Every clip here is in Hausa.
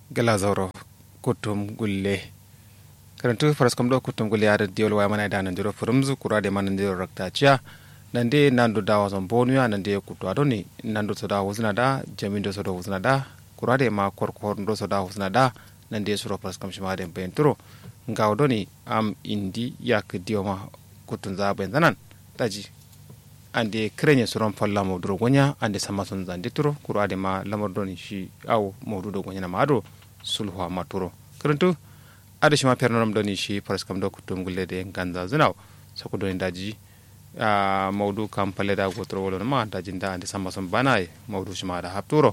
gala zauro kutum gulle karantu faras kam do kutum gulle ada diol wa mana da nan diro furumzu kura de man diro rakta chia nande nandu dawa zon bonuya nande kutu adoni nandu soda wuzna da jamindo soda wuzna da kura de ma kor kor ndo soda wuzna da nande suro faras kam shima de benturo ngaw doni am indi yak dioma kutun za ben zanan daji ande krenye suron falla mawduro gonya ande sama son zande turo kuro ade ma lamar doni shi aw mawdudo gonya na mado sulhu ma turo karantu ade shi ma pernoram doni shi faras kam do kutum gulle de ganza zunaw sako doni daji a mawdu kam palle da gotro wolo ma daji nda ande sama son banai mawdu shi ma da hapturo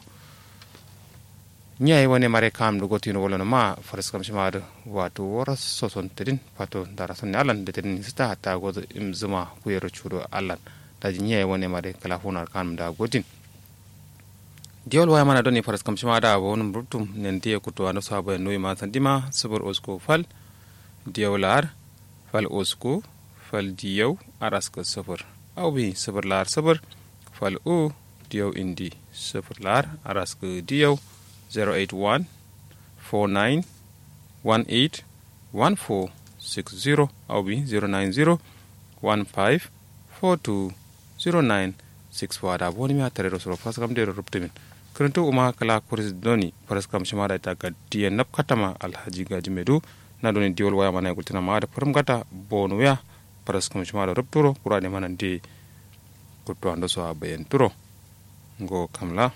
ñayi woni mare kam ɗo gotino wolono ma faras kam shimade wato wora soson tedin pato dara sonne allan de tedin sita hatta goto im zuma kuyero cuuɗo allan daji ñayi woni mare kala hunar kam da gotin diwol waya mana doni faras kam shimada bo wonum ruttum nen diye kutto ando sabo en noyi ma sandima sobor osko fal diyaw laar fal osko fal diyaw araska sobor awbi sobor laar sobor fal o diyaw indi sobor laar araska diyaw 081 49 18 14 60 au bi 090 15 42 09 64 da boni mi a tare soro fas kam de rubte min kuruntu uma kala kuris doni faras kam shima da ta ga diya nap katama alhaji gaji medu na doni diwol waya mana gultina ma da farum gata bonu ya faras kam shima da rubturo kurade mana de kutto ando so abayen turo ngo kamla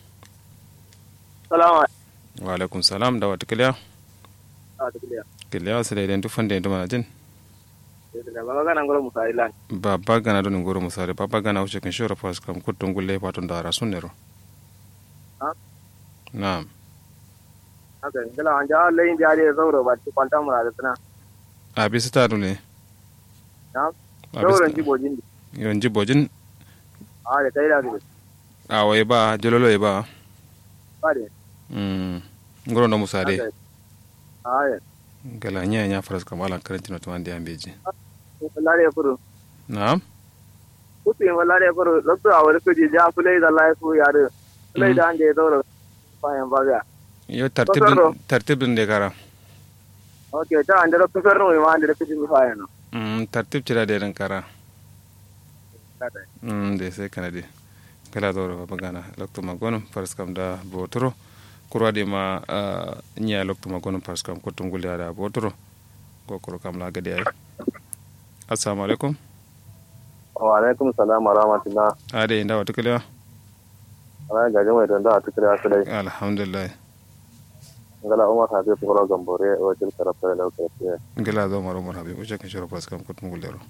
salamu wa alaikum salam da wata kiliya kiliya wasu daidai tufan da mana jin baba gana ngoro musa ilan babba gana don ngoro musare babba gana wuce kan shora fas kam kuttun gulle patun da rasun nero na'am haka ngala an ja layin jari zauro ba ci kwanta mura da tana a bisa ta dole na zauren jibojin yon jibojin a da kai da su a wai ba jololo ba ba de mm ngoro no musare a ya gala nya nya faras kam ala karantino to ande ambeji lare furu na'am kutu yin lare furu lokto a wani kuji ja fulai da laifu yare fulai da an je zauro bayan baga yo tartib Bakaro. tartib din de kara ok ta an da lokto ferno ma an da kuji mi fayan no mm tartib cira de ran kara mm de sai kana de kala doro baba gana lokto magonum faras kam da botoro kurade ma nya lokto magonum faras kam kottum gulle ada botoro gokoro kam la gade ay assalamu alaikum wa alaikum salam wa rahmatullah ade inda wata kalewa ana gaje mai tanda a tukure asu dai alhamdulillah ngala umar hafi fukuro gambore o jil karafta da lokacin ya ngila zo maro maro habi uje kan shoro faras kam kottum gulle ro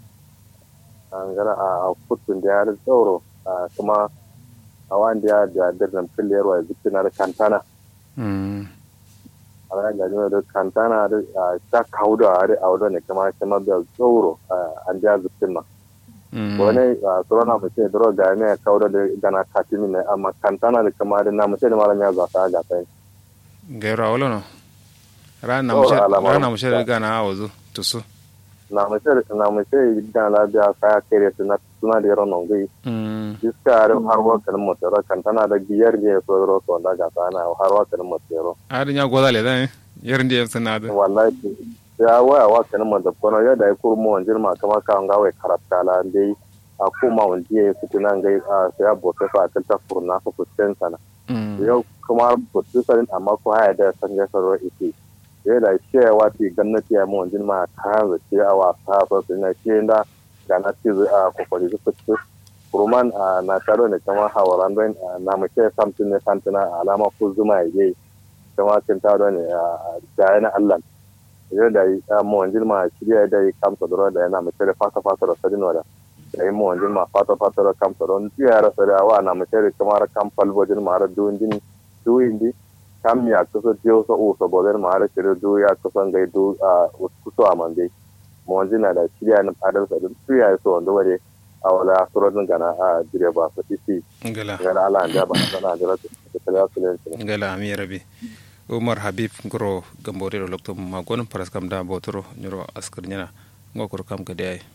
ngala a kutun da ya zauro kuma a wanda ya da dirnan filiyar wa zikin na kantana mm ala ga jima da kantana da ta kauda a da auda ne kuma kuma da zauro an da zikin ma mm wani surana mu ce dro ga ne kauda da gana katimi ne amma kantana da kuma da na mu ce da malam ya zata ga tai gairo awolo no rana Oh, mushe alama. rana mushe gana awozu tusu na mu ce na mu ce da labiya kaya kere suna suna da yaron nongai mm iska har har wakalin mutero kantana da biyar ne so ro so da ga sana har wakalin mutero adi nya goda le dan yerndi em sanade wallahi ya waya wa kanin man da kono ya da kur mo wanjir ma kama ka nga wai karata la dai a ko ma wanji ya fitu nan gai a sai a bote fa ta ta furna ko kusten sana mm yau kuma bote sarin amma ko haya da san ga saro ite ya da shi ya wati gannati ya mo wanjir ma ka za ce a wa ta fa sai na shi da ga na ci a kokari su fitu kurman na taro ne kama hawaran don na mu ce samtin ne santina alama ko zuma ya yi kama kin taro ne a da na Allah yau da yi mo wanjin ma shirya da yi kamsa da da yana mace da fata fata da sadin wada da yi mo wanjin ma fata fata da kamsa don tiya ra sada wa na mace da kamar kam falbojin ma ra duwin din duwin di kam ya kusa jiyo so o so bodin ma ra shirya du ya kusa gai du a kuso a mande mo wanjin na da shirya na adal sadin tiya so wanda wade a wala surodin gana a dire ba su isi ngala ga ala da ba na da rata da kala su ne ngala ami rabi umar habib ngoro gambore ro lokto ma gon paras kam da botoro nyoro askar nyana ngokoro kam gade ay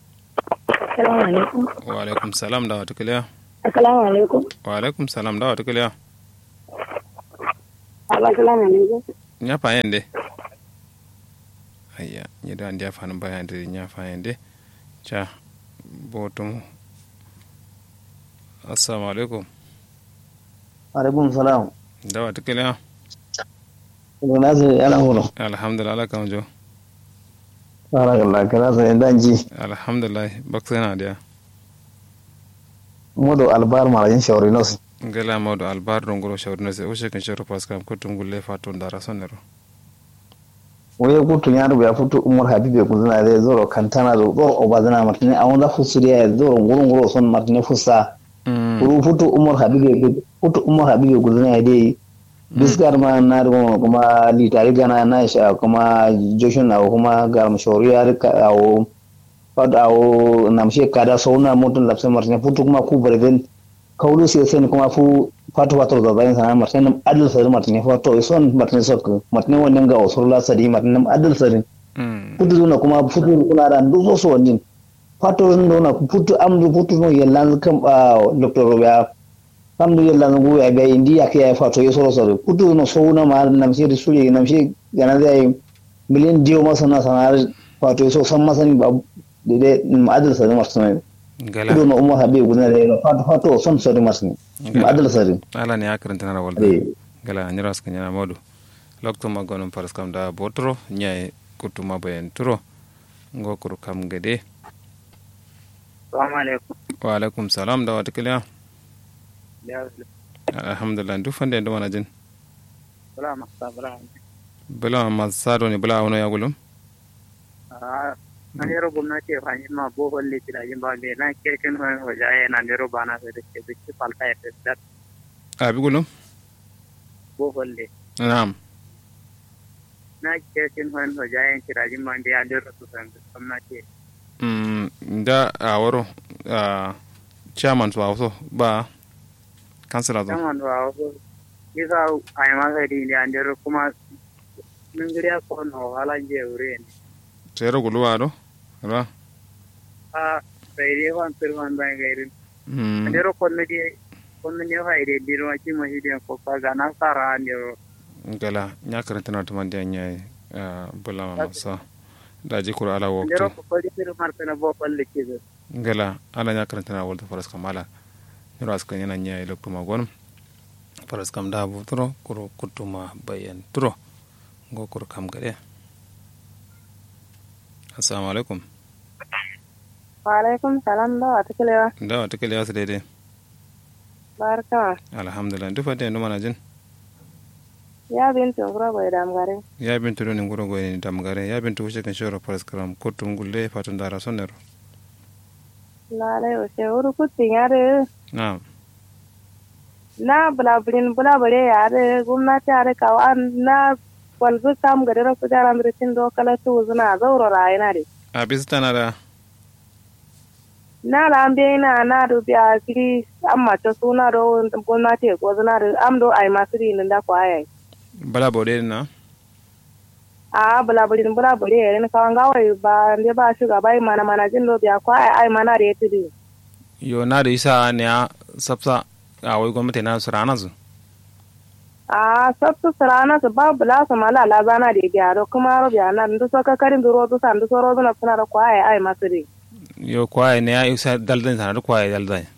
Assalamu alaikum. wa alaikum salam da wata kalewa Assalamu alaikum. wa alaikum salam da wata kalewa Abasala na ne. nya fa yende ayya ni da ndia fa nan bayan da nya fa yende cha botum assalamu alaikum alaikum salam dawa tikele ina sai yana horo alhamdulillah ala kan jo barakallah kana sai dan ji alhamdulillah baksana dia modo albar marajin shawari nos ngala mawdo albar do ngoro shawrino se o shekin shawro paskam ko tungulle fa to ndara sonero waye kutu ya rubu ya fito umar habibe kun zina zai zoro kantana zo zoro obazana martini a wanda fusuriya ya zoro ngoro ngoro son martini fusa kuru futu umar habibe futu umar habibe kun zina dai biskar ma na rubu kuma litari gana na sha kuma joshun na kuma garam shoriya a o fad a o namshe kada sauna mutun lapse martini futu kuma ku barben kaulu sai sai kuma fu fatu fatu da bayan sana martin adal sari martin fato son martin sok martin wannan ga usurla sari martin adal sari futu na kuma futu kuna da duso so wannan fato ndo na futu amdu futu no yellan kam ba doctor ya amdu yellan go ya be india ke ya fato yo soro soro futu no so na ma nam shi risuli nam shi gana zai miliyan diyo masana sanar fato so san masani ba de adal sari martin gala kudu na umar habib gudana da yana fato fato son sori masu ne adal sori ala ne akaranta na walda gala nyira ska nyana modu lokto magonum paras kam da botro nyai kutuma bayan turo ngokuru kam gede Assalamu alaikum. wa alaikum salam da wata kiliya alhamdulillah duk fande ndo mana jin Bala masa bala. bala ma sado ne bala wono ya gulum Ah, nanero gwamnati ya fahimci ma bohol ne gidajen ba me na kirkin wani waje ya na nero ba na sai da ke biki falta ya fi abi gulum bohol ne. na'am Na kirkin wani waje ya gidajen ba da ya nero su san gwamnati. mm da a woro a chairman su waso ba kansila zo Saman ba wasu isa a yi masa da ya nero kuma min giriya ko na wahala je wuri ne. tero guluwa do ra Ah, sai dai wan sirwan ban gairin. mm Nero kwanne je kwanne ne fa ide diro ki mahidin ko ka ga na sara nero. gala nya karanta na tuman da nyai bala ma masa da ji kura ala Nero waktu ko ko dir martana bo palle ki gala ala nya karanta na walta faras kamala niro aska yana nyai lokto ma gonum faras kam da bu turo kuro kutuma bayan turo go kuro kam gade assalamu alaikum Wa alaikum salam da wata kilewa. da wata kiliya su daidai Barka. alhamdulillah duk fata yanzu mana jin Ya bintu ngura bai damgare. ya bintu do ni nguro go ni damgare ya bintu wuce kan shoro faras karam kutum gulle fatun dara sonero Lalai o se uru kutin yare. na'am Na bulabulin bulabule yare gwamnati yare kawa na walzu kam gari rasu jaran birtin dokala su zuna zauro rayuna de. a bisa tana da Na la ambe na na do biya kiri amma ta suna do gwamnati ko zuna do am do ai masu rin da ko ayai. bala baude na A bulabulin bulabule yare ni kawan gawai ba ne ba shugaba ai mana mana jin do biya ko ai ai mana da yati yo na da isa ne a sabsa a wai gwamnati na su rana su a sabtu sarana su ba bula su mala la zana da gyaro kuma ro biya nan du so ka karin du rodu san du so rodu na suna da kwaye ai masu ri yo kwaye ne ya isa daldan sana da kwaye daldan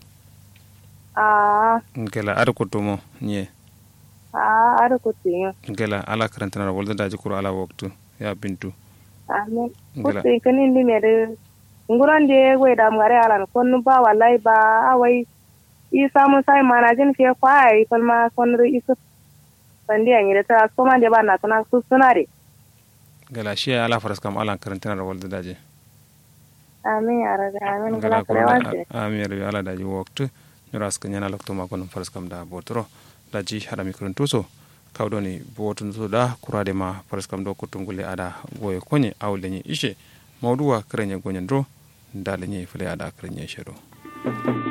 a nkela ada kutumo nye a ada kutin nkela ala karanta na walda daji kuro ala waktu ya bintu amin Ngila. kutin kanin di mere nguran de we da ngare alan kon ba wallahi ba awai i samu sai manajin ke kwaye falma kon ri isu sandi an yi ta so man de ba na tana su suna re nkela shi ala faras kam ala karanta na walda daji amin ya rabbi amin nkela kala kuro kare da wace ami rabi ala daji waktu nyuras ka nyana lokto ma kono faras kam da botoro daji hada mikron tuso kawdoni botun so da kurade ma faras kam do kutungule ada goye konye awle nyi ishe mawduwa krenye gonyen dro ndale nyi fule ada krenye shero